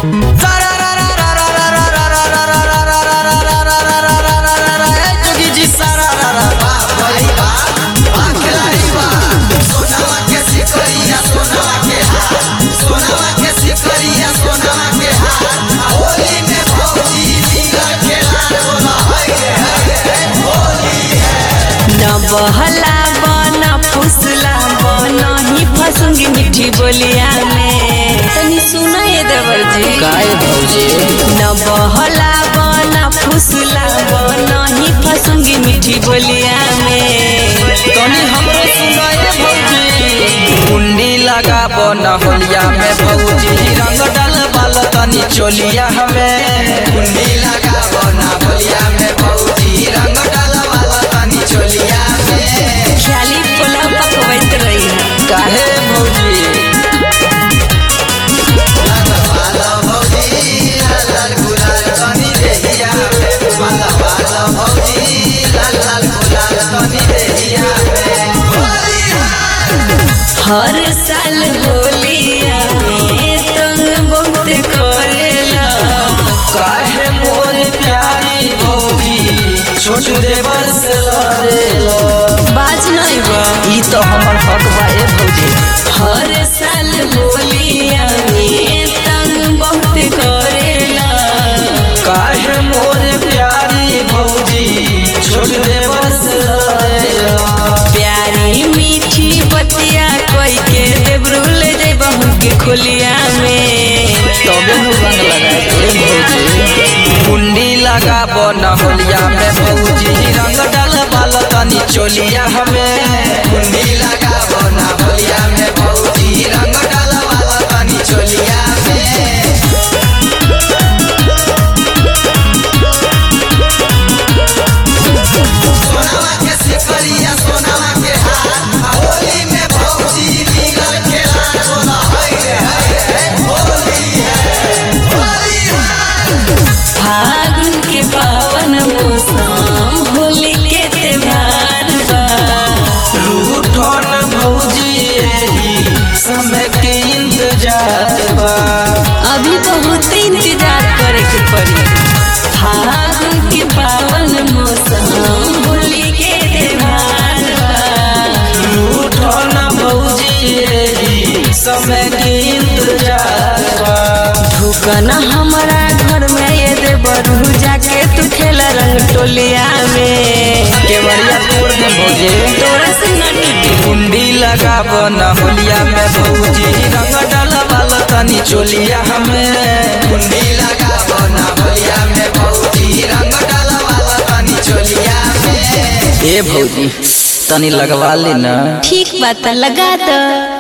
बहला बना फुसला बना ही फसूंगी मीठी बोलिया में तनी सुना ये देवर जी काय भौजी न बहला बना फुसला बना ही फसूंगी मीठी बोलिया में तनी हमरो सुनाए भौजी कुंडी लगाबो न होलिया में भौजी रंग डाल बाल तनी चोलिया हमें कुंडी लगाबो न होलिया में भौजी रंग डाल बाल तनी चोलिया में ख्याली पोला पकवैत रही काहे भौजी हर साल होलिया में तंग बहुत करेला काहे मोर प्यारी भौजी छोट देवर से लड़ेला बाज नहीं बा ई तो हमर हक बा ए भौजी हर साल होलिया में तंग बहुत करेला काहे मोर प्यारी भौजी छोट देवर से लड़ेला प्यारी मीठी बतिया कोई के देवरुल दे बहू के खोलिया में तबे नु रंग लगाए ए भौजी कुंडी लगाबो न होलिया में भौजी रंग डाल बाल तनी चोलिया हमें कुंडी लगाबो न होलिया में भौजी रंग डाल बाल तनी चोलिया में सोनावा के सिकरिया सोनावा के हार होली में भौजी निगल खेला सोना है रे होली है होली है फागुन के पावन मौसम होली के त्योहार बा रूठन भौजी एही समय के इंतजार बा अभी बहुत इंतजार करे के पड़ी फागुन के पावन मौसम होली के त्योहार बा रूठन भौजी एही समय के इंतजार बा ढुकन हमारा घर में ये दे बरू जाके तू खेला रंग टोलिया में केवड़िया तोड़ दे भौजी तोरा से न टिके कुंडी लगाबो न होलिया में भौजी रंग डाल बाल तनी चोलिया हमें कुंडी लगाबो न होलिया में भौजी रंग डाल बाल तनी चोलिया में ए भौजी तनी लगवा लेना ठीक बात लगा दो